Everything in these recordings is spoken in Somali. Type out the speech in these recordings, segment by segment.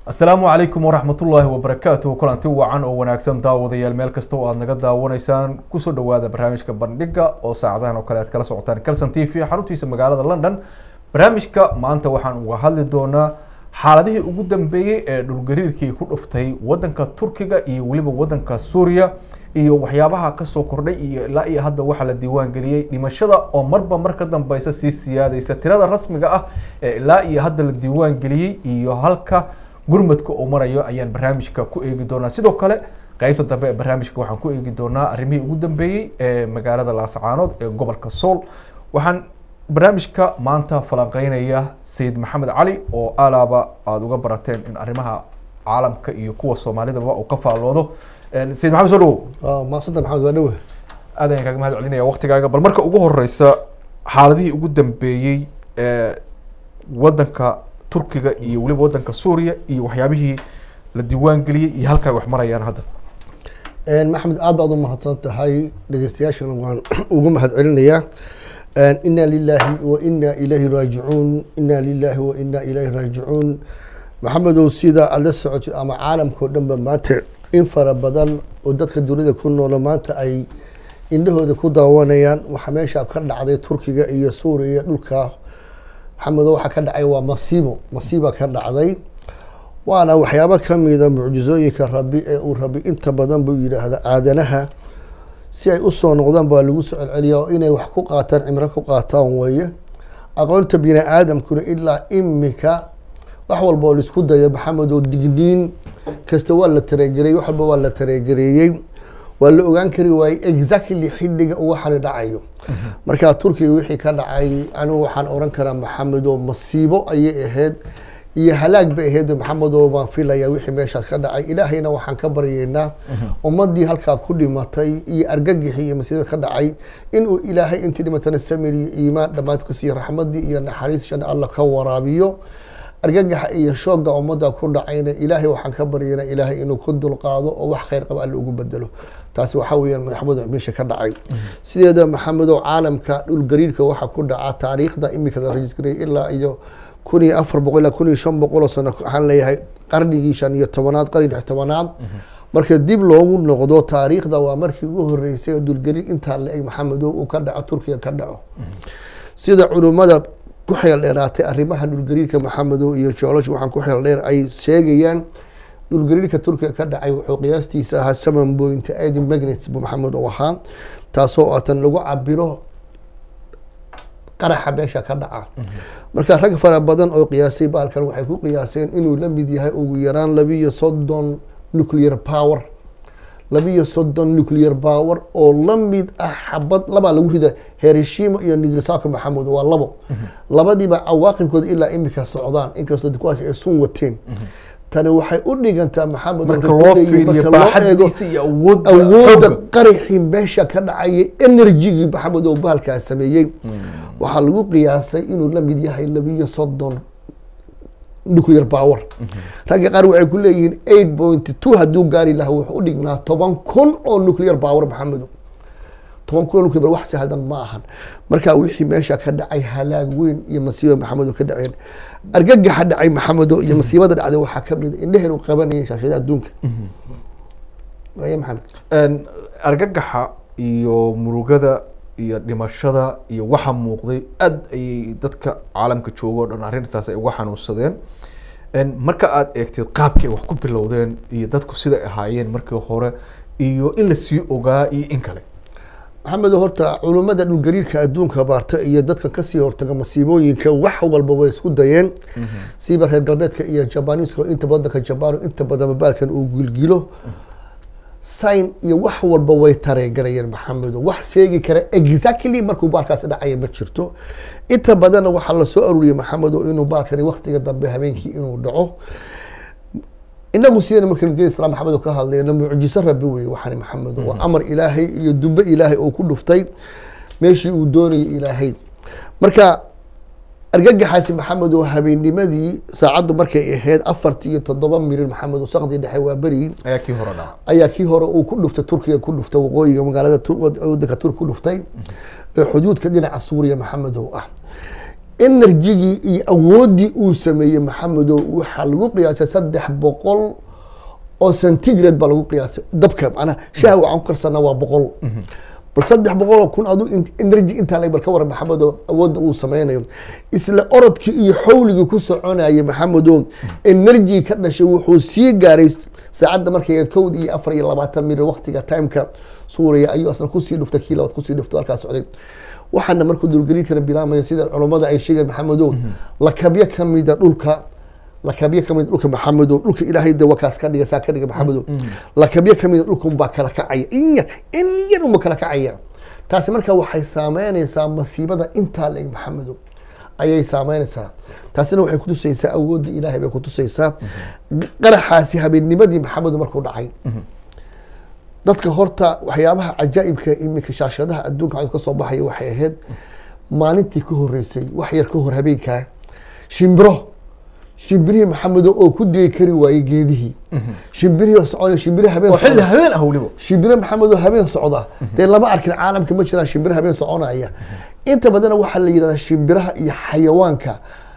asalaamu calaykum waraxmatullaahi wabarakaatuh kulanti wacan oo wanaagsan daawadayaal meel kasta oo aad naga daawanaysaan kusoo dhawaada barnaamijka bandhiga oo saacadahan oo kale aad kala socotaan calson t v xaruntiisa magaalada london barnaamijka maanta waxaan uga hadli doonaa xaaladihii ugu dambeeyey ee dhulgariirkii ku dhuftay wadanka turkiga iyo weliba wadanka suuriya iyo waxyaabaha kasoo kordhay iyo ilaa iyo hadda waxaa la diiwaan geliyey dhimashada oo marba mar ka dambeysa sii siyaadeysa tirada rasmiga ah ee ilaa iyo hadda la diiwaan geliyey iyo halka gurmadka uu marayo ayaan barnaamijka ku eegi doonaa sidoo kale qeybta dambe ee barnaamijka waxaan ku eegi doonaa arrimihii ugu dambeeyey ee magaalada laascaanood ee gobolka sool waxaan barnaamijka maanta falanqeynaya sayid maxamed cali oo alaaba aada uga barateen in arrimaha caalamka iyo kuwa soomaalidaba uu ka faalloodo sayid maxamed soo dhawow maasanta maxamed waa dhowe aad ayaan kaaga mahad celinaya waktigaaga bal marka ugu horeysa xaaladihii ugu dambeeyey ee wadanka turkiga iyo weliba wadanka suuriya iyo waxyaabihii la diiwaan geliyey iyo halkaa wax marayaan hadda maxamed aad baad u mahadsan tahay dhegeystayaashana waan ugu mahad celinayaa ina lilahi wa ina ilayhi raajicuun ina lilahi wa ina ilayhi raajicuun maxamedow sida aad la socotid ama caalamkao dhan ba maanta in fara badan oo dadka dunida ku noolo maanta ay indhahooda ku daawanayaan waxaa meesha ka dhacday turkiga iyo suuriya dhulka maxamedo waxaa ka dhacay waa masiibo masiiba ka dhacday waana waxyaabo kamida mucjizooyinka rabi ee uu rabi inta badan buu yidhaahda aadanaha si ay usoo noqdaan baa lagu soo celceliya oo inay wax ku qaataan cimro ku qaataan weeye aqoonta bini aadamkuna ilaa imika wax walba oo laisku dayo maxamedo digniin kasta waa la tareegareeyey wax walba waa la tareegareeyey waa la ogaan kari waayey exactly xilliga uu waxani dhacayo markaa turkiga wixii ka dhacay anigu waxaan oran karaa maxamedo masiibo ayay ahayd iyo halaag bay ahayd maxamedo baan filaya wixii meeshaas ka dhacay ilaahayna waxaan ka baryeynaa ummadii halkaa ku dhimatay iyo argagixii iyo masiibo ka dhacay inuu ilaahay intii dhimatana samir iyo iimaan dhammaad ku siiyo raxmadii iyo naxariisshana alla ka waraabiyo argagaxa iyo shooga ummadda ku dhacayna ilaahay waxaan ka baryana ilaahay inuu ku dulqaado oo wax khayr qaba alla ugu bedelo taasi waxaa weyaan maxamed meesha ka dhacay sideeda maxamedow caalamka dhulgariirka waxaa ku dhaca taariikhda imika la rajisgareeyay ilaa iyo kun iyo afar boqol ilaa kun iyo shan boqol oo sano waxaan leeyahay qarnigii shan iyo tobanaad qarni lix tobanaad marka dib loogu noqdo taariikhda waa markii ugu horeysay oo dhulgariir intaa la eg maxamedow uu ka dhaco turkiga ka dhaco sida culummada ku xeel dheeraatay arrimaha dhulgariirka maxamedow iyo geology waxaan ku xeel dheer ay sheegayaan dhulgariirka turkiga ka dhacay wuxuu qiyaastiisa ahaa seven point eight magnets buu maxamed u ahaa taasoo atan lagu cabiro qaraxa meesha ka dhaca marka rag fara badan oo qiyaasay baalkan waxay ku qiyaaseen inuu la mid yahay ugu yaraan labiiyo soddon nuclear power labiiyo soddon nuclear power oo la mid ah xabad labaa lagu rida herishima iyo nigrasaka maxamed waa labo labadiiba cawaaqibkooda ilaa imika socdaan inkastoo kuwaas ay sun wateen tani waxay u dhigantaa maxamed marka loo fiiriyo baaxadiisa iyo awoodda awoodda qaraxii meesha ka dhacaya enerjigii maxamed oo bahalkaa sameeyey waxaa lagu qiyaasay inuu la mid yahay labiiyo soddon nuclear power ragga qaar waxay ku leeyihiin eight point two hadduu gaari lahaa wuxuu u dhignaa toban kun oo nuclear power maxamedo toban kun oo nuclear power wax sahlan ma ahan marka wixii meesha ka dhacay halaag weyn iyo masiiba maxamedo ka dhaceen argagaxa dhacay maxamedo iyo masiibada dhacday waxaa kamid indheheen u qabanayeen shaashada adduunka waya maxamed argagaxa iyo murugada iyo dhimashada iyo waxa muuqday aad ayay dadka caalamka jooga o dhan arrintaas ay uga xanuunsadeen marka aad eegteed qaabkii ay wax ku bilowdeen iyo dadku siday ahaayeen markii hore iyo in la sii ogaa iyo in kale maxamedo horta culummada dhulgariirka adduunka baarta iyo dadka kasii hortaga masiibooyinka wax walba way isku dayeen siiba reer galbeedka iyo jabaniiska inta wadanka jabaan inta badan baalkan uu gilgilo sign iyo wax walba way tareegarayeen maxamedo wax seegi kara exactly markuu baalkaasi dhacaya ma jirto inta badanna waxaa lasoo aruuriyey maxamedo inuu baalkani waktiga dambe habeenkii inuu dhaco inagu sideen marka nabiyada islam maxamed ka hadlayna mucjiso rabi wey waxani maxamed waa amar ilaahay iyo dumbe ilaahay oo ku dhuftay meeshii uu doonayay ilaahay marka argagaxaasi maxamed oo habeennimadii saacaddu markay ahayd afartii iyo toddoba mirir maxamed oo saqdii dhexe waa berigii ayaa kii hore dhaca ayaa kii hore uu ku dhuftay turkiga ku dhuftay waqooyiga magaalada wadanka turki ku dhuftay ee xuduudka dhinaca suuriya maxamed oo ah enerjigii iyo awooddii uu sameeyey maxamedow waxaa lagu qiyaasay saddex boqol oo centigrade baa lagu qiyaasay dabka macnaha shaaha waxaan ku karsanaa waa boqol bal saddex boqol oo kun adu energy intaa lag bal ka waran maxamedow awoodda uu sameynayo isla orodkii iyo xawligii ku soconayay maxamedow energy ka dhashay wuxuu sii gaaray saacadda markay kowd iyo afar iyo labaatan mir waqtiga timeka suuriya ayuu asna kusii dhuftay kii labaad kusii dhufto halkaa socday waxaana markuu dulgelin kara bilaamaya sida culummada ay sheegeen maxamedow lakabyo kamida dhulka lakabyo kamid dhulka maxamedow dhulka ilaahay de wakaas ka dhiga saa ka dhiga maxamedow lakabyo kamida dhulka unbaa kala kacaya in yar in yar unba kala kacaya taasi marka waxay saameynaysaa masiibada intaa leeg maxamedow ayay saameynaysaa taasina waxay kutusaysaa awoodda ilaahay bay kutusaysaa qaraxaasi habeennimadii maxamedow markuu dhacay dadka horta waxyaabaha cajaa'ibka iminka shaashadaha adduunka cod ka soo baxaya waxay ahayd maalintii ka horeysay wax yar ka hor habeenkaa shimbiro shimbirihii maxamedo oo ku degi kari waayey geedihii shimbirihii soconay shimbiri habeen oo xilli socda habeen ah weliba shimbiro maxamedo habeen socda dee lama arkin caalamka ma jiraan shimbiro habeen soconaya inta badana waxaa la yidhahdaa shimbiraha iyo xayawaanka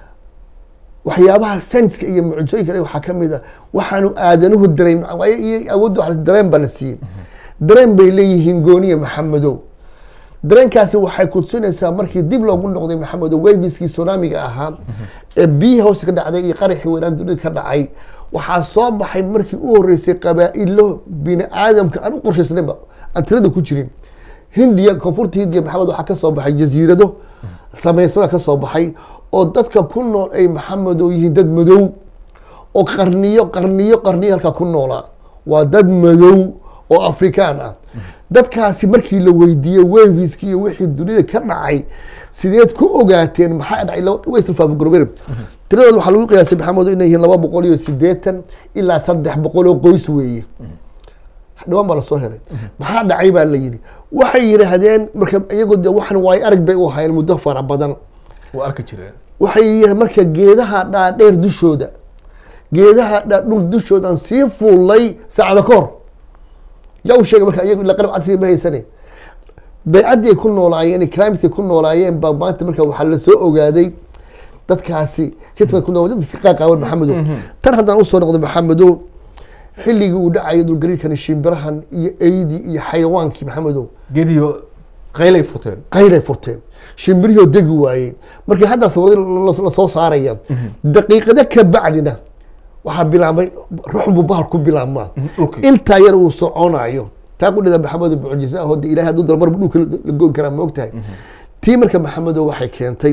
waxyaabaha senska iyo mucjooyinka waxaa ka mid a waxaanu aadanuhu dareem iyo awoodda wax dareen baa la siiyey dareen bay leeyihiin gooniya maxamedow dareenkaasi waxay kutusinaysaa markii dib loogu noqday maxamedow waviskii tsunamiga ahaa ee biyihii hoose ka dhacday iyo qaraxii weynaan dunida ka dhacay waxaa soo baxay markii u horeysay qabaa-ilo bini aadamka aan u qorshaysnaynba aan tirada ku jirin hindiya koonfurta hindiya maxamed waxaa kasoo baxay jasiirado samaysmaa kasoo baxay oo dadka ku nool ay maxamedow yihiin dad madow oo qarniyo qarniyo qarniyo halkaa ku noolaa waa dad madow oo afrikaan ah dadkaasi markii la weydiiyey weviski iyo wixii dunida ka dhacay sideed ku ogaateen maxaa dhacay way isfaafgarobeen tiradooda waxaa lagu qiyaasay maxamedo inay yihiin laba boqol iyo sideetan ilaa saddex boqol oo qoys weeye dhawaan baa lasoo helay maxaa dhacay baa la yidhi waxay yidhaahdeen marka iyagoo de waxan waay arag bay u hayeen muddo fara badan waa arki jireen waxay yidhahdeen marka geedaha dhaadheer dushooda geedaha dhaadhul dushoodan sii fuulay saacada ka hor yaa u sheegay marka iyagu ila qalab casriga ma haysane baycaddii ay ku noolaayeen climatekay ku noolaayeen baa maanta marka waxaa lasoo ogaaday dadkaasi sitman ku nool dadka qaaqaawan maxamedow tan haddaan usoo noqdo maxamedow xilligii uu dhacayo dulgariirkani shimbirahan iyo eydii iyo xayawaankii maxamedow geediyo qaylay futeen qayray furteen shimbirihii oo degi waayey markii haddaa sawirada lasoo saaraya daqiiqado ka bacdina waxaa bilaabay ruxbu bahar ku bilaabmaa dhulkii intaa yar uu soconayo taa qudhida maxamedo mucjiza ah oo de ilahay hadduu dalo marba dhulka la goyn karaa ma ogtahay tii marka maxamedow waxay keentay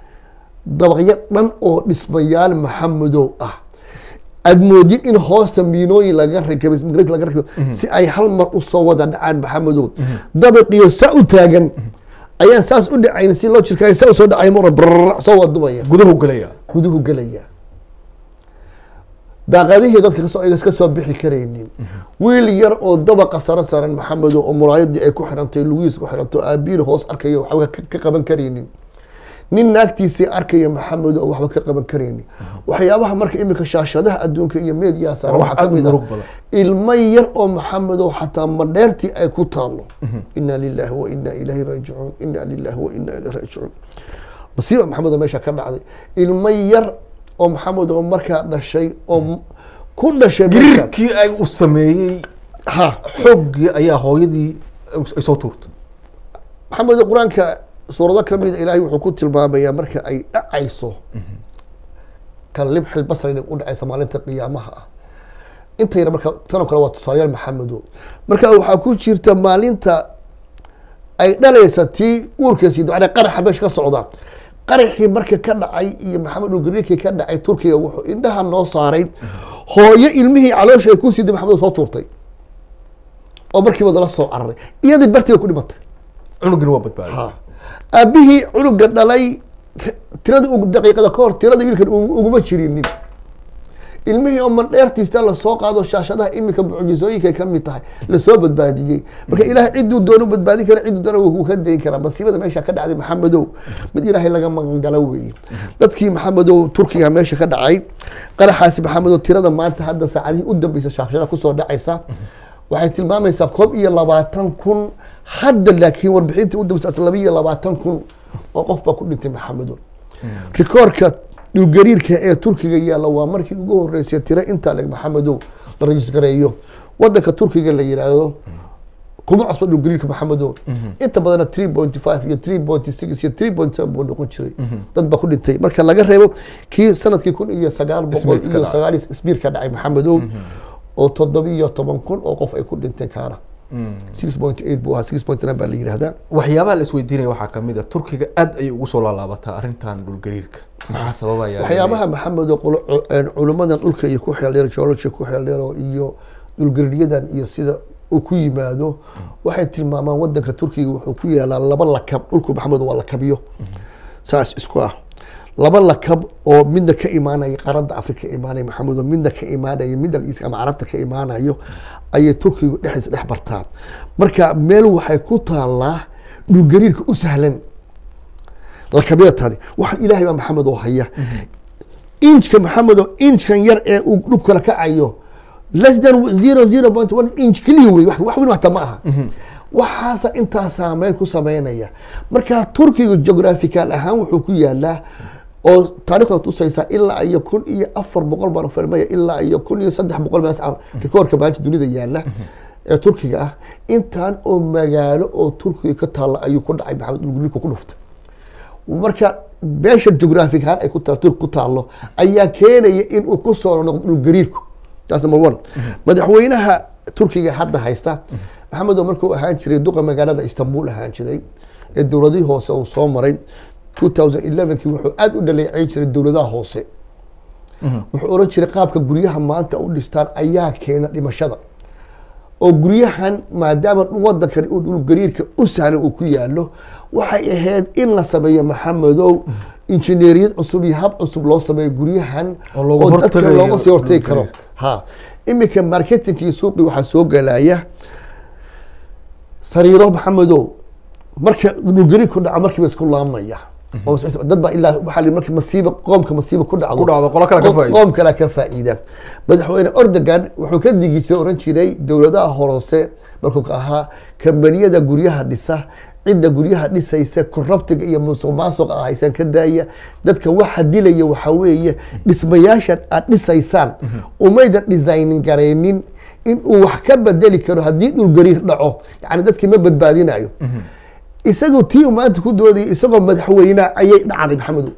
dabaqyo dhan oo dhismayaal maxamedow ah aad moodid in hoosta miinooyin laga rakabay migrant laga rakabo si ay hal mar usoo wada dhacaan maxamedow dabaqiyo saa u taagan ayaan saas u dhacayn si loo jirkaayo saa usoo dhacay mar brr soo wadumaya guduhu gelaya guduhu gelaya daaqadihii dadka kasoo igas ka soo bixi karaynin wiil yar oo dabaqa saro saran maxamedo oo muraayadii ay ku xirantay lugihiis ku xiranto aabiin hoos arkayo waxba ka- ka qaban karaynin nin naagtiisii arkaya maxamedo oo waxba ka qaban karaynin waxyaabaha marka iminka shaashadaha adduunka iyo meediyaha saaran Wax waxaa aad u kamid ah murug badan. ilmo yar oo maxamedo xataa madheertii ay ku taalo ina lilahi wa ina ilahi raajicuun ina lilahi wa ina ilahi raajicuun masiiba maxamed oo meesha ka dhacday ilmo yar oo maxamed oo markaa dhashay oo m- ku dhashay marka gariirkii ay u sameeyey ha xooggii ayaa hooyadii ay soo tuurtay maxamed oo qur-aanka suurado kamida ilaahay wuxuu ku tilmaamayaa marka ay dhacayso ka libxil basri u dhacaysa maalinta qiyaamaha ah intayna marka tanoo kale waa tusaalayaal maxamedo marka waxaa ku jirta maalinta ay dhalaysa tii uurkeesi dabcana qaraxa meesha ka socda qaraxii marka ka dhacay iyo maxamed ulgariirkii ka dhacay turkiga wuxuu indhaha noo saaray hooyo ilmihii caloosha ay ku siiday maxamed soo tuurtay oo markiiba dala soo cararay iyadii bartiiba ku dhimatay cunugina waa badbaaday ha aabihii cunuga dhalay tirada ugu daqiiqada ka hor tirada wiilkan ugu- uguma jirinin ilmihii oo mandheertiista lasoo qaado shaashadaha iminka mucjisooyinkay ka mid tahay lasoo badbaadiyey marka ilaahay ciduu doonu badbaadin kara ciduu doona wuu ka dayn karaa masiibada meesha ka dhacday maxamedow mid ilaahay laga magangalo weeye dadkii maxamedow turkiga meesha ka dhacay qaraxaasi maxamedow tirada maanta hadda saacadihii u dambeysa shaashada kusoo dhacaysa waxay tilmaamaysaa koob iyo labaatan kun hadda laakiin warbixintii u dambeysa laba iyo labaatan kun oo qof baa ku dhintay maxamedow rikoorka dhulgariirka ee turkiga yaalla waa markii ugu horeysay tiro intaa leg maxamedow la rajisgareeyo wadanka turkiga la yidhaahdo kuma cusba dhulgariirka maxamedow inta badana three point five iyo three point six iyo three point seven buu noqon jiray dad baa ku dhintay marka laga reebo kii sanadkii kun iyo sagaal boqol Ismiidka iyo dhacay. sagaal isbiir ka dhacay maxamedow oo toddobiyo toban kun oo qof ay ku dhinteen kaana six point eight buu ahaa six point nine baa la yidhahdaa waxyaabaha la isweydiinaya waxaa kamid a turkiga aad ayay ugu soo laalaabataa arrintan dhulgariirka maxaa sababaya waxyaabaha maxamed oo qolo- cu- een culummadan dhulka iyo ku xeel dheer geology ku xeel dheer oo iyo dhulgariiryadan iyo sida uu ku yimaado waxay tilmaamaan wadanka turkiga wuxuu ku yaalaa laba lakab dhulku maxamed waa lakabyo saas isku ah laba lakab oo midna ka imaanaya qaarada afrika ka imaanaya maxamed oo midna ka imaanaya middle east ama carabta ka imaanayo ayay turkigu dhexdiisa dhex bartaan marka meel waxay ku taalaa dhulgariirka u sahlan lakabyada tani waxaan ilaahay baa maxamed oo haya inchka maxamed oo inchkan yar ee uu dhulkala kacayo less than zero zero point one inch keliya wey wax wax weyn hata ma aha waxaasa intaa saameyn ku sameynaya marka turkiga geographical ahaan wuxuu ku yaalaa oo taarikhda tusaysaa ilaa iyo kun iyo afar boqol baan farmaya ilaa iyo kun iyo saddex boqol mees rikoorka maanta dunida yaala ee turkiga ah intaan oo magaalo oo turkiga ka taalla ayuu ku dhacay maxamed dhulgulika ku dhuftay marka meesha geographic ahaan ay ku taal turk ku taallo ayaa keenaya in uu ku soo noqdo dhulgariirku taas number one madaxweynaha turkiga hadda haysta maxamed oo markuu ahaan jiray duqa magaalada istanbul ahaan jiray ee dowladihii hoose uu soo maray 2011kii wuxuu aad u dhaleeceyn jiray dowladaha hoose wuxuu oran jiray qaabka guryaha maanta u dhistaan ayaa keena dhimashada oo guryahan maadaama wadankan uu dhulgariirka u sahlan uu ku yaalo waxay ahayd in la sameeyo maxamedow injineeriyad cusub iyo hab cusub loo sameeyo guryahan Oo looga oo dadka hortagayo looga sii hortagi karo dhulgariirka. ha iminka marketingkii suuqii waxaa soo galaya sariiro maxamedow marka dhulgariir ku dhaco markiiba isku laamaya oo mas- dad baa ilaa waxaa la marka masiiba qoomka masiiba ku dhacdo Ku dhacdo, qolo kale ka qoom- faa'iido. qoom kale ka faa'iida madaxweyne ordogan wuxuu ka digi jiray oran jiray dowladaha horose markuu ka ahaa kambaniyada guryaha dhisa cidda guryaha dhisaysa korrabtiga iyo musuq maasuqa ah haysan ka daaya dadka waxa dilaya waxaa weeye dhismayaashan aad dhisaysaan umaydan designin garaynin in uu wax ka bedeli karo haddii dhulgariir dhaco yani dadkii ma badbaadinayo isagoo tii uu maanta ku doodayay isagoo madaxweyne ayay dhacday maxamedow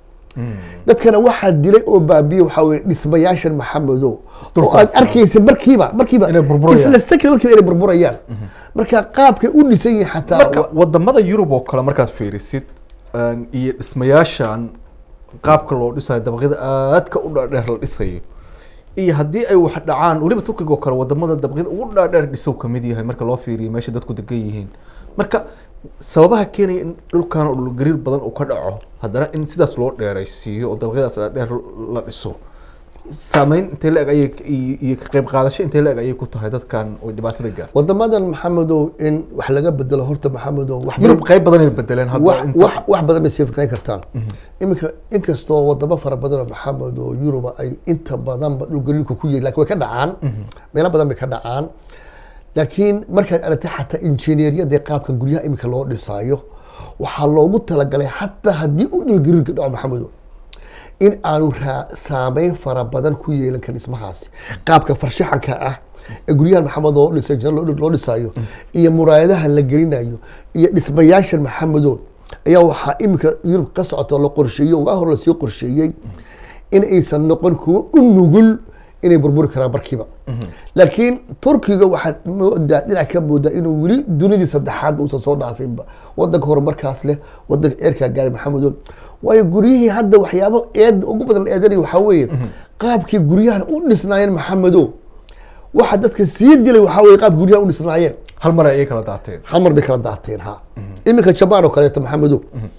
dadkana waxaa dilay oo baabiye waxaa weye dhismayaashan maxamedow Isdul oo aad saarsan. arkaysa markiiba markiiba Inay burburayaan. isla second markiiba inay burburayaan marka qaabkay u dhisan yihiin xataa marka wadamada yurub oo kale markaad fiirisid een, iyo dhismayaashan qaabka loo dhisayo dabaqyada aadka u dhaadheer la dhisayo iyo haddii ay wax dhacaan weliba turkiga oo kale wadamada dabaqyada ugu dhaadheer dhisow kamid yahay marka loo fiiriyo meesha dadku degan yihiin marka sababaha keenaya in dhulkan oo dhulgariir badan uu ka dhaco haddana in sidaas loo dheeraysiiyo oo dabaqyadaas dhaadheer la dhiso saameyn intee la-eg ayay iyo iyo ka qayb qaadasho intee la-eg ayay ku tahay dadkan oo dhibaatada gaar wadamadan maxamedow in wax laga bedelo horta maxamedow wax yurub qayb badan ay bedeleen hadda wax inta- wax wax badan bay sii fikrayn kartaan iminka inkastoo wadamo fara badan oo maxamed oo yuruba ay inta badanba dhulgariirku ku yihin lakin way ka dhacaan meelo badan bay ka dhacaan laakiin markaad aragtay xataa injineeriyada qaabkan guryaha iminka loo dhisaayo waxaa loogu talagalay xataa haddii uu dhulgariirka dhaco maxamedo in aanu raa- saameyn fara badan ku yeelan karin dhismahaasi qaabka farshaxanka ah ee guryahan maxamed oo dhisay jina loo loo dhisayo iyo muraayadaha la gelinayo iyo dhismayaashan maxamedow ayaa waxaa iminka yurub ka socota oo la qorsheeyey oo waa hor lasii qorsheeyey in aysan noqon kuwo u nugul inay burburi karaan markiiba laakiin turkiga waxaad moodaa dhinac ka moodaa inuu weli dunidii saddexaad uusan soo dhaafinba wadanka horumarkaas leh wadanka eerkaa gaaray maxamedow waayo guryihii hadda waxyaabo eed ugu badan la eedanaya waxaa weeye qaabkii guryahan u dhisnaayeen maxamedow waxa dadka sii dilay waxaa weye qaabkii guryahan u dhisnaayeen hal mar ayay kala daateen hal mar bay kala daateen ha iminka jabaan oo kaleeto maxamedow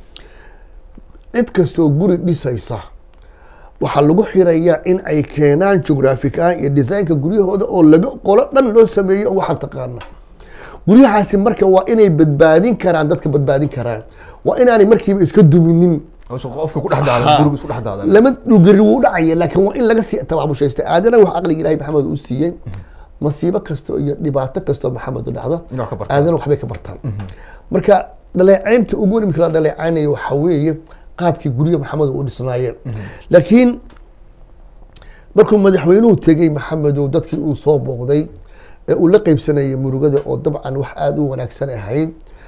cid kastoo guri dhisaysa waxaa lagu xirayaa in ay keenaan geographic ahaan iyo designka guryahooda oo laga qolo dhan loo sameeyo oo waxaan taqaana guryahaasi marka waa inay badbaadin karaan dadka badbaadin karaan waa inaanay markiiba iska duminin Hawsha qofka ku dhex daadan guriga isku dhex daadan lama dhulgari wuu dhacaya laakiin waa in laga sii tabaabushaysta aadana wax aqliga ilaahay maxamed uu siiyey masiibo kasta iyo dhibaato kastoo maxamed u dhacdo Inay wax ka bartaan. aadana waxbay ka bartaan marka dhaleecaynta ugu weyn imika la dhaleecaynayo waxaa weeye qaabkii guryo maxamed u dhisnaayeen laakiin markuu madaxweynuhu tegey maxamedow dadkii uu soo booqday ee uu la qeybsanayay murugada oo dabcan wax aada u wanaagsan ahayd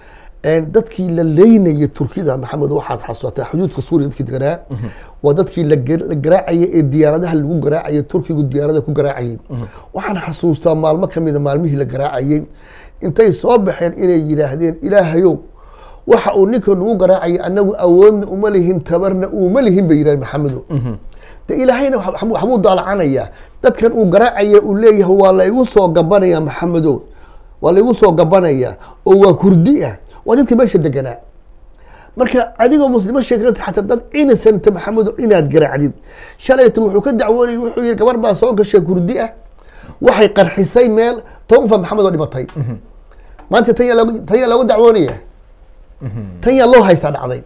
dadkii la leynayay turkida maxamed waxaad xasuusataa xuduudka suuriya dadkii deganaa waa dadkii la garaacayay ee diyaaradaha lagu garaacayay turkigu diyaarada ku garaacayay waxaan xasuustaa maalmo kamida maalmihii la garaacayay intay soo baxeen inay yidhaahdeen ilaahayow waxa uu ninka nagu garaacayay anagu awoodna uma lihin tabarna uma lihin bay yidhahdeen maxamedo de ilaahayna waxbuu daalacanayaa dadkan uu garaacaya uu leeyahay waa la igu soo gabanaya maxamedo waa la igu soo gabanaya oo waa kurdi ah waa dadka meesha deganaa marka adigoo muslimo sheeganaysa xataa dad innocent maxamedo inaad garaacdid shalayta wuxuu ka dacwoonayay wuxuu yihi gabar baa soo gashay kurdi ah waxay qarxisay meel toban fa maxamed oo dhimatay maanta tan yaa looga tan yaa looga dacwoonaya tan yaa loo haystaa dhacday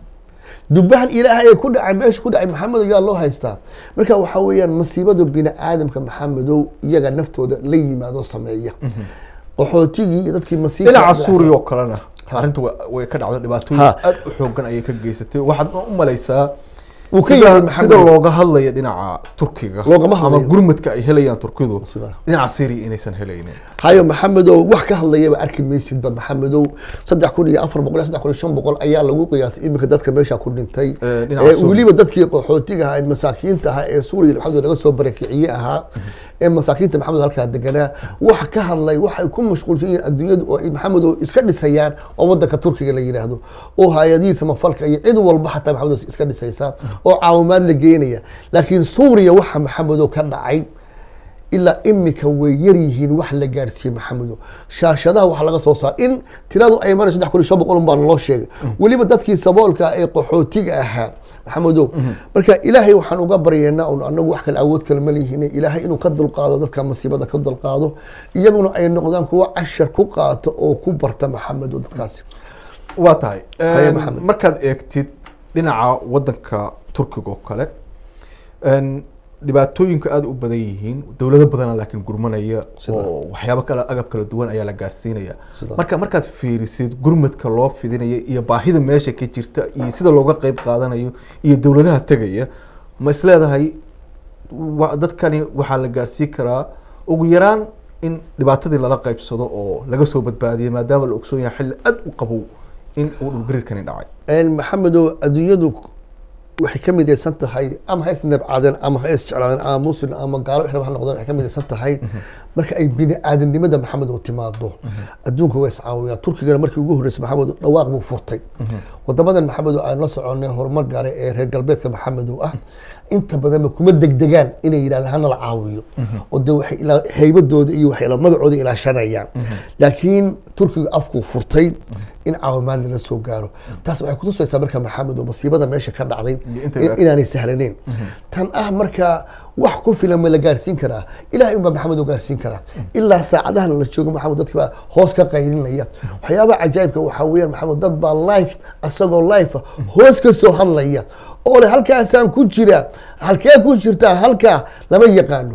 dubahan ilaahay ee ku dhacay meesha ku dhacay maxamedo yaa loo haystaa marka waxaa weeyaan masiibadu bini aadamka maxamedow iyaga naftooda la yimaado sameeya qaxootigii iyo dadkii masiibka dhinaca suuriya oo kalena arrinta way ka dhacdo dhibaatooyin aad u xoogan ayay ka geysatay waxaad u malaysaa Wuu ka sida- yahay Maxamed. sida looga hadlayo dhinaca turkiga Loogama ama hadlayo. gurmadka ay helayaan turkidu Sida. dhinaca syria inaysan helaynin hayo maxamedow wax ka hadlayaba arki maysidba maxamedow saddex kun iyo afar boqol iyo saddex kun iyo shan boqol ayaa lagu qiyaasay iminka dadka meesha ku dhintay Ee, dhinaca ee Suuriya. weliba dadkii qaxootiga ahaa ee masaakiinta ahaa ee suuriya maxamed laga soo barakiciye ahaa ee masaakiinta maxamed halkaa deganaa wax ka hadlay waxay ku mashquulsan yihiin adduunyadu oo ay maxamedow iska dhisayaan oo wadanka turkiga la yidhaahdo oo hay-adihiisa mafalka iyo cid walba xataa maxamedow iska dhisaysaa oo caawimaad la geenaya laakiin suuriya waxa maxamedow ka dhacay ilaa imika way yar yihiin wax la gaarsiiyey maxamedo shaashadaha waxa laga soo saar in tiradu ay marayso saddex kun iyo shan boqol baa naloo sheegay weliba dadkii saboolka ee qaxootiga ahaa maxamedow marka ilaahay waxaan uga baryeynaa un anagu wax kale awood kale ma lihiin ilaahay inuu ka dulqaado dadka masiibada ka dulqaado iyaguna ay noqdaan kuwa cashar ku qaato oo ku barta maxamedo dadkaasi waa tahay Haya, Een, Maxamed. markaad eegtid dhinaca wadanka turkiga oo kale een, dhibaatooyinku aada u badan yihiin dowlado badana laakiin gurmanaya Sida? oo waxyaabo kale agab kala duwan ayaa la gaarsiinaya Sida? marka markaad fiirisid gurmadka loo fidinaya iyo baahida meesha ka jirta iyo sida looga qeyb qaadanayo iyo dowladaha tegaya ma isleedahay wa- dadkani waxaa la gaarsiin karaa ugu yaraan in dhibaatadii lala qeybsado oo laga soo badbaadiyo maadaama la ogsoon yahay xilli aada u qabow in uu dhulgariirkani dhacay een maxamedow adduunyadu waxay ka midaysan tahay ama ha isnabcaadeen ama ha isjeclaadeen ama muslim ama gaalo wixii ha noqdeen waxay ka midaysan tahay marka ay bini aadamnimada maxamed oo timaado adduunka waa iscaawiyaan turkigana markii ugu horreysay maxamed dhawaaq buu furtay wadamadan maxamed oo aan la soconay horumar gaaray ee reer galbeedka maxamed oo ah inta badanba kuma degdegaan inay yidhahdaan hana la caawiyo oo de waxay ilaa heybadooda iyo waxay ilaa magacooda ilaashanayaan laakiin turkiga afkuu furtay in caawimaad lala soo gaaro taas waxay kutusaysaa marka maxamed oo masiibada meesha ka dhacday Iyo inta in- la- inaanay sahlaneyn tan ah marka wax ku filan ma la gaarsiin karaa ilahay unbaa maxamed oo gaarsiin karaa ilaa saacadahan la joogo maxamed dadki baa hoos ka qaylinaya waxyaabaha cajaa'ibka waxaa weeyaan maxamed dad baa life asagoo life ah hoos ka soo hadlaya oo le halkaasaan ku jira halkee ku jirtaa halkaa lama yaqaano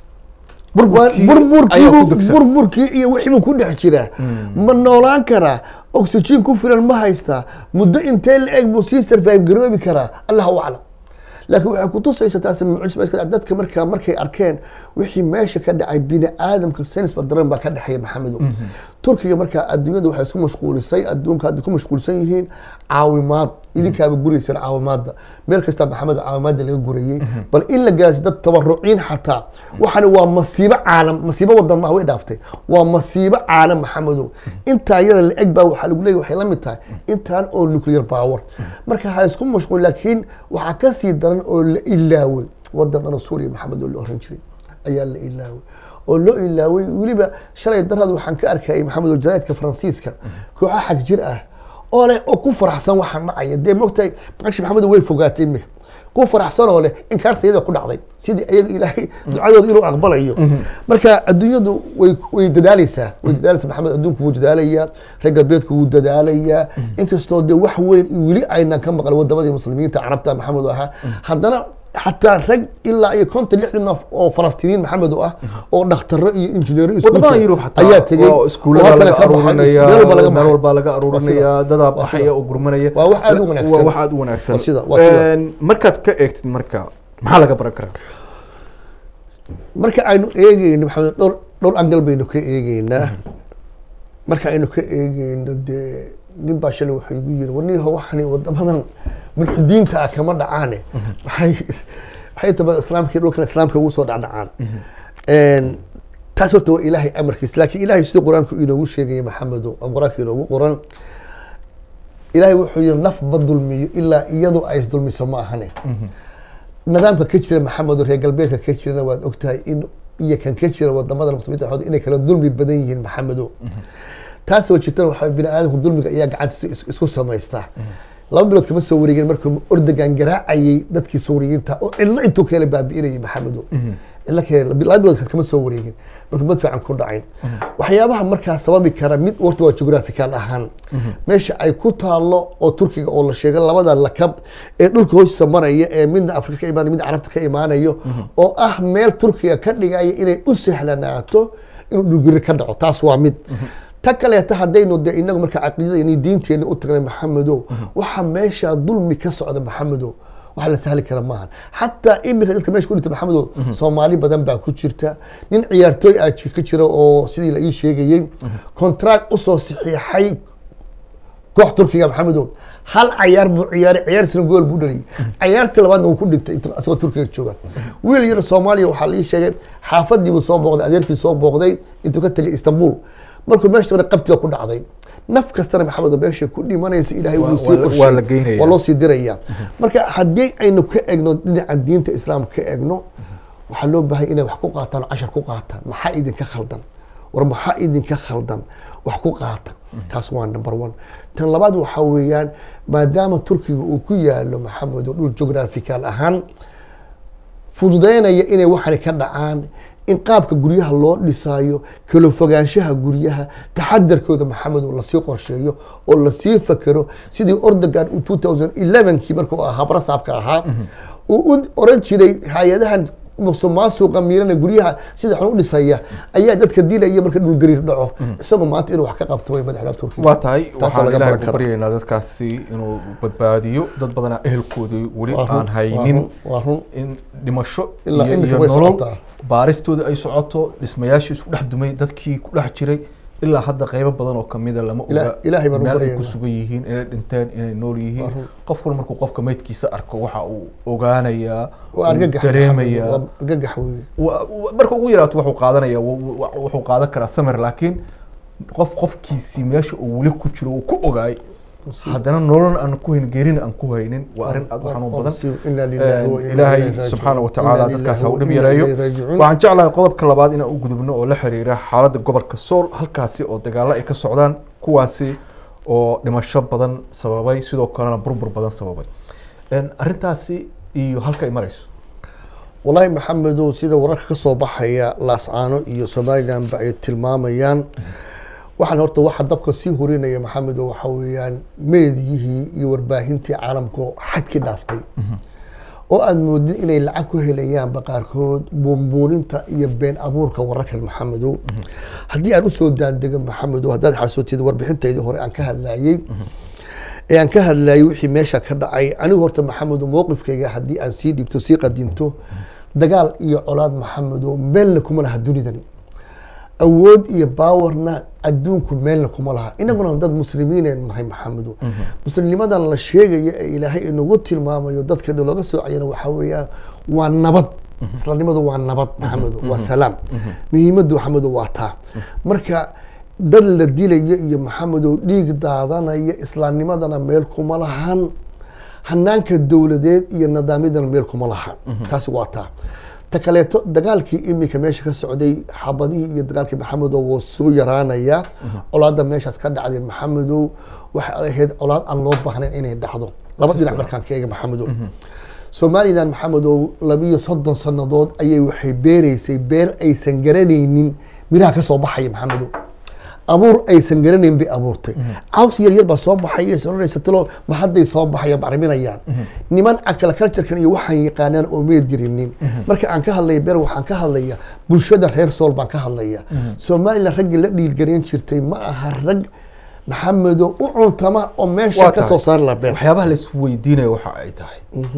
burburkii ayaa ku burburkii degsan. burburkii iyo wixii buu ku dhex jiraa ma noolaan karaa oxygen ku filan ma haystaa muddo intee la eg buu sii survive garoobi karaa allahu aclam laakiin waxay kutusaysa taas mucjisa dadka markaa markay arkeen wixii meesha ka dhacay bini aadamka saynisba daran baa ka dhexeeya maxamedow turkiga markaa adduunyada waxay isku mashquulisay adduunka hadda ku mashquulsan yihiin caawimaad idinkaaba guraysaan caawimaadda meel kasta maxamed caawimaadda laga gurayey bal in la gaarsi dad tabaruciin xataa waxaana waa masiibo caalam masiibo wadan ma way dhaaftay waa masiibo caalam maxamedow intaa yada la eg baa waxaa lagu leeyahy waxay la mid tahay intaan oo nuclear power marka ha isku mashquul laakiin waxaa ka sii daran oo la ilaaway wadan dhana suuriya maxamed oo la oran jiray ayaa la ilaaway oo loo ilaaway weliba shalay darada waxaan ka arkayay maxamed oo jaraa'idka faransiiska kooxa xag jir ah oo leh oo ku faraxsan waxaan dhacaya dee mogtahay maqashi maxamed way fogaatay imika ku faraxsan oo leh inkaartayada ku dhacday sidii ayaga ilaahay ducadooda inuu aqbalayo marka adduunyadu way way dadaaleysaa way dadaaleysaa maxamed adduunku wuu dadaalayaa reer galbeedku wuu dadaalayaa inkastoo dee wax weyn weli aynan ka maqal wadamadii muslimiinta carabta maxamed oo ahaa haddana xataa rag ilaa iyo konton lixdan qof oo falastiiniin maxamed oo ah oo dhakhtaro iyo injineero isku wadamada jira yurub xataa ayaa tegey waa iskuulada oo laga halkan ka baxay, aruurinaya meel walba laga meel baxay. walba laga aruurinaya dadaa Waa baxaya sida. oo gurmanaya Waa wax aad u wanaagsan. waa wax aad u wanaagsan Waa sida, waa sida. Een, markaad ka eegtid marka maxaa laga baran karaa marka aynu eegeyno maxamed dhowr dhowr angal baynu ka eegeynaa marka aynu ka eegeyno dee nin baa shalay wuxuu igu yiri warniho waxani wadamadan mulxidiinta ah kama dhacaane maxay maxay taba islaamka iyo dhulkan islaamka ugu soo dhacdhacaan Een, taas horta waa ilaahay amarkiis laakiin ilaahay sida qur-aanku inoogu sheegaya maxamedo oo qur-aanka inoogu qoran ilaahay wuxuu yiri naf ma dulmiyo ilaa iyadu ay isdulmiso ma ahane nidaamka ka jira maxamed oo reer galbeedka ka jirana waad ogtahay in iyo kan ka jira wadamada muslimiinta waxooda inay kala dulmi badan yihiin maxamedo taasoo jirtana waxaa bini aadamku dulmiga ayaa gacantiisa is- isku samaystaa laba bilood kama soo wareegin markuu ordogan garaacayay dadkii suuriyiinta oo cidlo intuu kala baabi'inayay maxamedo cidlo kale laba bilood kama soo wareegin markuu mad fiican ku dhacayn waxyaabaha markaa sababi kara mid warta waa geographical ahaan meesha ay ku taalo oo turkiga oo la sheegay labada lakab ee dhulka hoostiisa maraya ee midna afrika ka imaanayo midna carabta ka imaanayo oo ah meel turkiga ka dhigaya inay u sahlanaato inuu dhulgiri ka dhaco taas waa mid ta kaleeta haddaynu de inagu marka caqiidada diinteena u tagnay maxamedo waxa meesha dulmi ka socda maxamedo wax la sahli kara maaha xataa iminka dadka meesha ku dhinta maxamedo soomaali badan baa ku jirta nin ciyaartooy ah ji- ka jira oo sidii la ii sheegayey contract usoo saxiixay koox turkiga maxamedow hal cayaar buu ciyaaray ciyaartiina gool buu dhaliyay ciyaartii labaadna wuu ku dhintay intuu asagoo turkiga jooga wiil yar soomaaliya waxaa la ii sheegay xaafadii buu soo booqday adeerkii soo booqday intuu ka tegay istanbul markuu meesha hore qabtiga ku dhacday naf kastana maxamed oo meesha ku dhimanaysa ilaahay Waa- wuu waa sii la- qorsheeyey. waa la geynaya. waa loo sii diraya marka haddii aynu ka egno dhinaca diinta islaamka ka egno waxaa loo baahay inay wax ku qaataan oo cashar ku qaataan maxaa idinka khaldan war maxaa idinka khaldan wax ku qaata taas waa number one tan labaad waxaa weeyaan maadaama turkiga uu ku yaalo maxamed oo dhul geographical ahaan fududeynaya inay waxani ka dhacaan in qaabka guryaha loo dhisaayo kala fogaanshaha guryaha taxadarkooda maxamed oo lasii qorsheeyo oo lasii fakero sidii ordogan uu 2011kii markuu ahaa barasaabka ahaa uu u oran jiray hay-adahan musuqmaasuqa miirana guryaha sida xun u dhisaya ayaa dadka dilaya marka dhulgariir dhaco isagoo maanta inuu wax ka qabto way madaxda turkiga waa tahay Taasaa waxaan laga ilaahay baran ku karaa. baryaynaa dadkaasi inuu badbaadiyo dad badanaa ehelkoodii weli Waa run, aan waa haynin run, waa run. in dhimasho Ilaa iyo imika iyo way nolol socotaa. baaristooda ay socoto dhismayaashii isku dhex dumay dadkii ku dhex jiray ilaa hadda qeybo badan oo kamida lama Ilaah- oga Ilaahay baan u meel ay baryaynaa. ku sugan yihiin inay dhinteen inay nool Waa yihiin run. qofkuna markuu qofka meydkiisa arko waxa uu ogaanayaa waa uu argagax dareemayaa waa argagax weeye wa- wa- marka ugu yaraato wuxuu qaadanaya wa- wa- wuxuu qaadan karaa samir laakiin qof qofkiisii meesha uu weli ku jiro uu ku ogaay haddana nolol aan ku hayn geerina aan ku haynin waa arrin aad u xanuun badan Inna lillahi wa inna ilaahay ilayhi raajicuun. subxaana watacaala Inna dadkaas lillahi ha u wa dhib inna yareeyo ilayhi raajicuun. waxaan jeclahay qodobka labaad inaan u gudubno oo la xiriira xaaladda gobolka sool halkaasi oo dagaalo ay ka socdaan kuwaasi oo dhimasho badan sababay sidoo kalena burbur badan sababay Een, arrintaasi iyo halka ay marayso wallaahi maxamedow sida wararka ka soo baxaya laascaano iyo somalilandba ay tilmaamayaan waxaan horta waxa dabka sii hurinaya maxamedow waxa weeyaan meediyihii iyo warbaahintii caalamka oo xadkii dhaaftay oo aada moodid inay lacag ku helayaanba qaarkood buunbuuninta iyo been abuurka wararkan maxamedow haddii aan usoo daandego maxamedow haddaad xasuutid warbixintaydii hore aan ka hadlayey ee aan ka hadlayay wixii meesha ka dhacay anigu horta maxamedow mowqifkayga haddii aan sii dhibto sii qadinto dagaal iyo colaad maxamedow meelna kuma laha dunidani awood iyo baawarna adduunku meelna kuma laha inaguna dad muslimiineen nahay maxamedow muslimnimadan la sheegaya ee ilaahay inagu tilmaamayo dadka looga soocayana waxaa weeyaan waa nabad islanimadu waa nabad maxamedow waa salaam muhiimaddu maxamedow waa taa marka dad la dilayo iyo maxamedow dhiig daadanaya islaamnimadana meel kuma lahan hanaanka dowladeed iyo nidaamyadana meel kuma laha taasi waa taa ta kaleeto dagaalkii imika meesha ka socday xabadihii iyo dagaalkii maxamedow wuu soo yaraanaya colaadda meeshaas ka dhacday maxamedow waxay ahayd colaad aan loo baahnayn inay dhacdo laba dhinac markaan ka eega maxamedow somalilan maxamedow labiyo soddon sannadood ayay waxay beereysay beer aysan garanaynin miraha ka soo baxaya maxamedow abuur aysan garanayn bay abuurtay caws yar yar baa soo baxaya soranaysa talo ma hadday soo baxayaan bacriminayaan niman akala culturekan iyo waxaan yaqaanaan oo may dirinin marka aan ka hadlaya ber waxaan ka hadlaya bulshada reer sool baan ka hadlaya somalilan raggii la dhiilgarayn jirtay ma aha rag maxamedo u cuntama oo meesha Waa ka soo tahay. saari la been waxyaabaha la isweydiinaya waxa ay tahay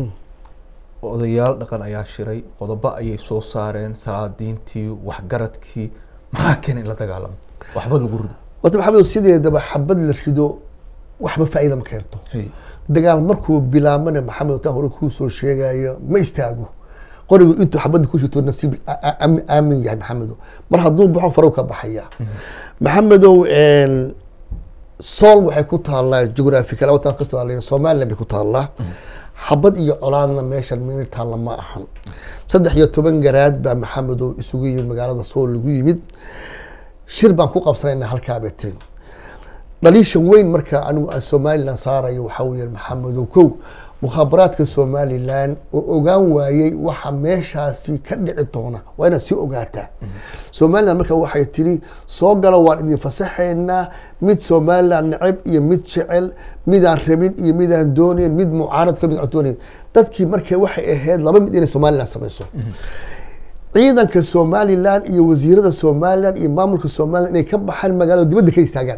odayaal dhaqan ayaa shiray qodobo ayay soo saareen salaadiintii waxgaradkii maxaa keenay in la dagaalamo waxba lagu rido wata maxamedo sideedaba xabad la rido waxba faa'iida ma keento dagaal markuu bilaabana maxamed taa hore kuu soo sheegayo ma istaago qorigu intuu xabadda ku shito nasiib a- a- aamin- aamin yahay maxamedo mar hadduu baxo farow ka baxaya maxamedow een, sool waxay ku taallaa geographical wadan kastoo aa leeyahay, somaliland bay ku taallaa xabad iyo colaadna meeshan meel taalla ma ahan saddex iyo toban garaad baa maxamedow isugu yimid magaalada sool lagu yimid shir baan ku qabsanayna halkaa beteen dhaliisha weyn marka anigu aan somalilan saarayo waxaa weeye maxamedow kow mukhaabaraadka somalilan oo ogaan waayey waxa meeshaasi ka dhici doona waa inaad sii ogaataa somalilan marka waxay tiri soo galo waan idin fasaxaynaa mid somalilan neceb iyo mid jecel midaan rabin iyo midaan doonayn mid mucaaradka mid aan doonayn dadkii marka waxay ahayd laba mid inay somalilan samayso ciidanka somalilan iyo wasiirada somalilan iyo maamulka somalilan inay ka baxaan magaalada dibadda ka istaagaan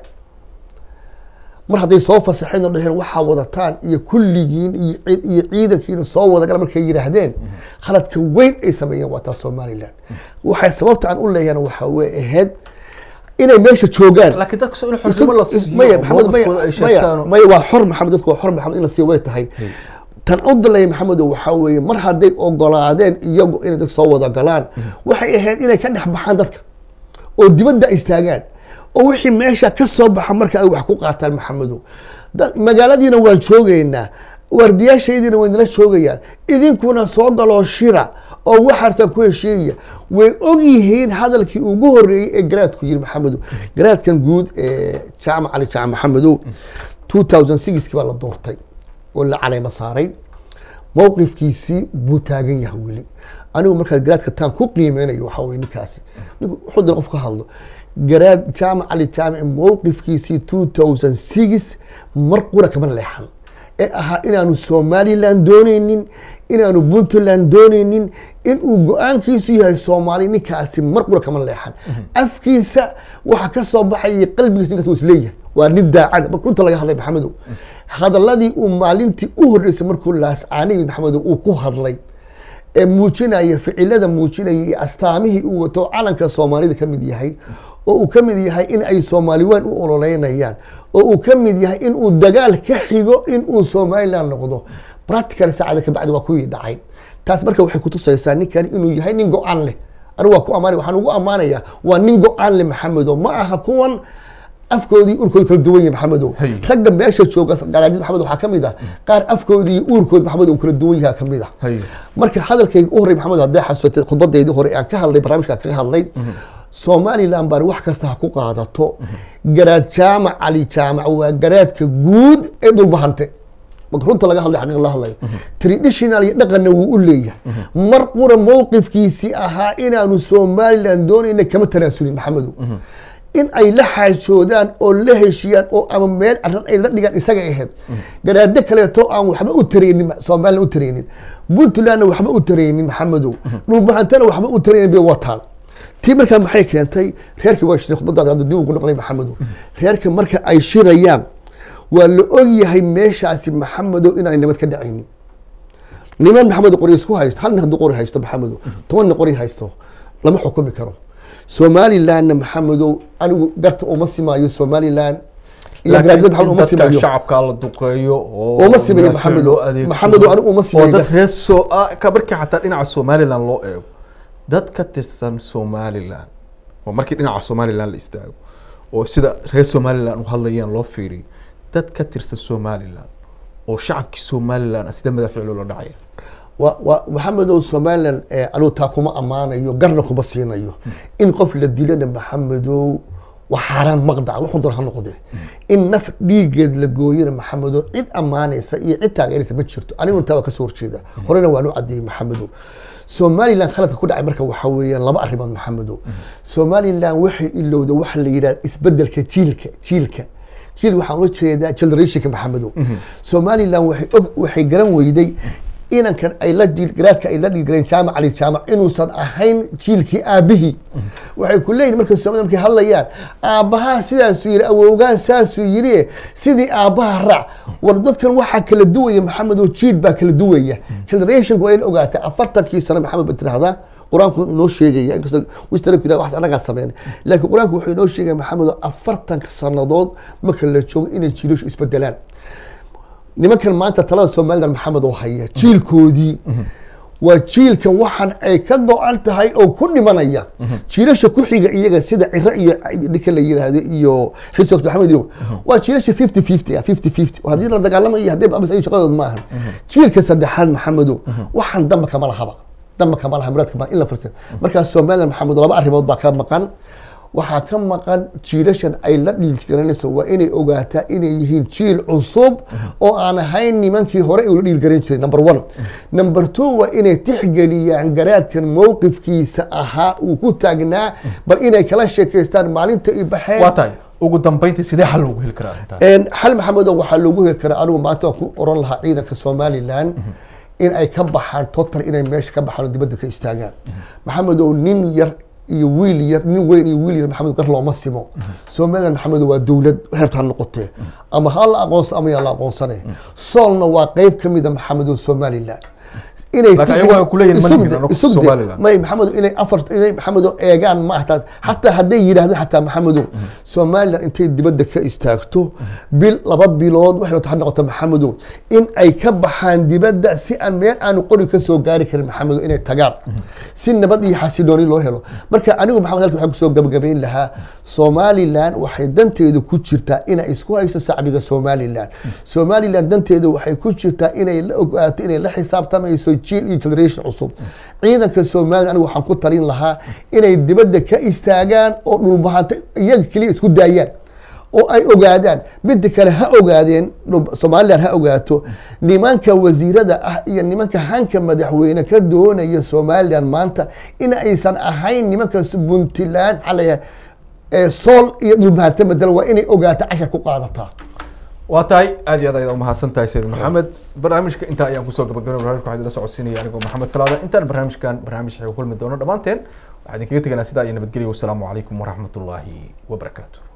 mar hadday soo fasaxeen oo dhaheen waxaa wadataan iyo kulligiin iyo ciid- iyo ciidankiina soo wadagala markay yidhaahdeen khaladka weyn ay sameeyeen waa taas somalilan waxay sababta aan u leeyahana waxaa wey ahayd inay meesha joogaan laakiin dadka soo in xornimo la siiyo maya oo maxamed maya mowqifkooda ay maya sheegtaan oo- maya waa xor maxamed dadku waa xor maxamed in la siiyo way tahay tan u dalaya maxamedo waxaa weeye mar hadday ogolaadeen iyagu inay dad soo wada galaan waxay ahayd inay ka dhex baxaan dadka oo dibadda ay istaagaan oo wixii meesha ka soo baxa marka ay wax ku qaataan maxamedo Da- magaaladiina waan joogaynaa waardiyaashaydiina way nala joogayaan idinkuna soo galoo shira oo waxartan ku heshiiyaya way og yihiin hadalkii ugu horeeyey ee garaadku yiri maxamedo garaadkan guud ee jaamac cali jaamac maxamedow 2006 baa la doortay oo la caleema saaray mowqifkiisii buu taagan yahay weli anigu markaad garaadka taan ku qiimeynayo waxaa weye ninkaasi ninku wuxuu dara qof ka hadlo garaad jaamac cali jaamic mowqifkiisii 2006 mar qura kama leexan ee ahaa inaanu somaliland dooneynin inaanu puntland dooneynin inuu go-aankiisu yahay soomaali ninkaasi mar qura kama leexan afkiisa waxa ka soo baxaya qalbigiisa ninkaas waa isleeyahay waa nin daacada marka runta laga hadlay maxamedow hadaladii uu maalintii u horreysay markuu laascaaniyid maxamedow uu ku hadlay ee muujinaya ficilada muujinaya iyo astaamihii uu wato calanka soomaalida ka mid yahay oo uu ka mid yahay in ay soomaali weyn u ololeynayaan oo uu ka mid yahay in uu dagaal ka xigo in uu somaliland noqdo practical saacada kabacdi waa kuwii dhacay taas marka waxay kutusaysaa ninkani inuu yahay nin go-aan leh anigu waa ku amaanay waxaan ugu amaanayaa waa nin go-aan leh maxamedo ma aha kuwan afkoodii urkoodi kala duwan yahay maxamedow Hay. ragga meesha jooga garaajid maxamed waxaa ka mid ah qaar afkoodii iyo uurkood maxamed uu kala duwan yahay ka mid ah Hay. marka hadalkayga u horey maxamed hadday xasuusatay khudbadeydii hore aan ka hadlay barnaamijka kaga hadlay somaliland baan wax kasta ha ku qaadato garaad jaamac cali jaamac waa garaadka guud ee dhulbahante marka runta laga hadlay xaqiiq la hadlayo traditional iyo dhaqanna wuu u leeyahay mar qura mowqifkiisii ahaa inaanu somaliland doonayna kama tanaasulin maxamedow in ay la xaajoodaan oo la heshiyaan oo ama meel arrin ay la dhigaan isaga ahayd garaado kaleeto aan waxba u tareynin somaliland u tareynin puntlandna waxba u tareynin maxamedow dhulbahantana waxba u tareynin bay wataan tii markaa maxay keentay reerkii waa shiray khudbadaada hadda dib ugu noqonay maxamedow reerka marka ay shirayaan waa la ogyahay meeshaasi maxamedow inaanay nabad ka dhacaynin niman maxamed qori isku haysto hal nin hadduu qori haysto maxamedow tobanna qori haysto lama xukumi karo somalilandna maxamedow anigu garta uma simaayo somaliland iyo garaadada maxamed uma dadka simayo shacabka la duqeeyo oo Uma simayo madaafiic Maxamedow. loo adeegsado, Maxamedow anigu uma simayo oo dad dadka. reer soo ah, ka markii xataa dhinaca somaliland loo eego dad ka tirsan somaliland oo markii dhinaca somaliland la istaago oo sida reer somaliland u hadlayaan loo fiiriyo dad ka tirsan somaliland oo shacabkii somaliland ah sida madaafiic loola dhacaya wa- wa- maxamedow somaliland eh, anigu taa kuma ammaanayo garna kuma siinayo in qof la dilana maxamedow waa xaaraan maqdac wuxuu doon ha noqdee in naf dhiigeed la gooyana maxamedow cid ammaanaysa iyo cid taageeraysa ma jirto aniguna taa waa kasoo horjeeda horena waan u cadeeyey maxamedow somalilan khaladka ku dhacay marka waxaa weeyaan laba arrimood maxamedo somalilan waxay ilowda waxa la yidhaha isbedelka jiilka jiilka jiil waxaan ula jeedaa generationka maxamedo somalilan waxay og waxay garan weyday inankan ay la dhiil garaadka ay la dhiilgaleen jaamac ali jaamac inuusan ahayn jiilkii aabihii waxay ku leeyihin marka soomaalida markay hadlayaan aabbahaa sidaasuu yidhi awowgaan saasuu yidhi sidii aabbaha raac war dadkan waxaa kala duwaya maxamed oo jiil baa kala duwaya generationku waa in ogaata afartankii sano maxamed ba tirahdaa qur-aanku inoo sheegaya inkastoo wistarku yidhah wax annagaa sameynay laakiin qur-aanku wuxuu inoo sheegaya maxamed oo afartanka sannadood marka la joogo inay jiilashu isbedelaan nimankan maanta talada somalilan maxamed oo haya jiilkoodii waa jiilka waxaan ay ka go-an tahay oo ku dhimanaya jiilasha ku xiga iyaga sida ciro iyo ninka la yiraahdo iyo xisog maxamed iyo waa jiilasha fifty fifty ah fifty fifty haddii la dagaalamayo haddii babas ay shaqadood maahan jiilka saddexaad maxamedo waxaan damba kama lahaba damba kama laha muraadka ma in la firsad markaas somalilan maxamed laba arrimood baa ka maqan waxaa ka maqan jiilashan ay la dhiilgaranayso waa inay ogaataa inay yihiin jiil cusub oo aan ahayn nimankii hore ula dhiilgaran jiray number one number two waa inay tixgeliyaan garaadkan mowqifkiisa ahaa uu ku taagnaa bal inay kala sheekaystaan maalinta i baxeen waa tahay ugu dambeyntii sidee xal loogu heli karaa arrintaas xal maxamedo waxaa loogu heli karaa anigu maanta waan ku oran lahaa ciidanka somalilan in ay ka baxaan total inay meesha ka baxaan oo dibadda ka istaagaan maxamedow nin yar iyo wiil yar nin weyn iyo wiil yar maxamed gar looma simo somaliland maxamed waa dowlad heerta ha noqotee ama ha la aqoonsa ama yaa la aqoonsane soolna waa qeyb ka mida maxamed oo somaliland inay Laakiin ayagu ay kuleeyihiin ma nihin anagu Somaliland. may maxamed inay afar inay maxamed eegaan ma ahtaa xataa hadday yidhaahdeen xataa maxamedo somaliland intay dibadda ka istaagto bil laba bilood waxay rabtaa ha noqoto maxamedo in ay ka baxaan dibadda si aan meel aanu qori ka soo gaari karin maxamedo inay tagaan si nabad iyo xasilooni loo helo marka anigu maxamed halkan waxaan kusoo gabagabayn lahaa somaliland waxay danteedu ku jirtaa inay isku hayso shacbiga somaliland somaliland danteedu waxay ku jirtaa inay la ogaato inay la xisaabtamayso jiil iyo generation cusub ciidanka somaliland anigu waxaan ku talin lahaa inay dibadda ka istaagaan oo dhulbahanta iyaga keliya isku daayaan oo ay ogaadaan midda kale ha ogaadeen dhul- somaliland ha ogaato nimanka wasiirada ah iyo nimanka hanka madaxweyne ka doonaya somaliland maanta in aysan ahayn nimanka puntland xalaya ee sool iyo dhulbahanta bedel waa inay ogaato cashar ku qaadataa waa tahay aad iyo aad ayaad umahadsan tahay sayid maxamed barnaamijka intaa ayaan kusoo gabagabay barnamijka waxaa idila socodsiinaya anigoo maxamed salaada intaan barnaamijkan barnaamij xeego kulmi doono dhammaanteen waxaa idinkaga teganaa sidaa iyo nabadgelya wasalaamu calaykum waraxmatullaahi wabarakaatu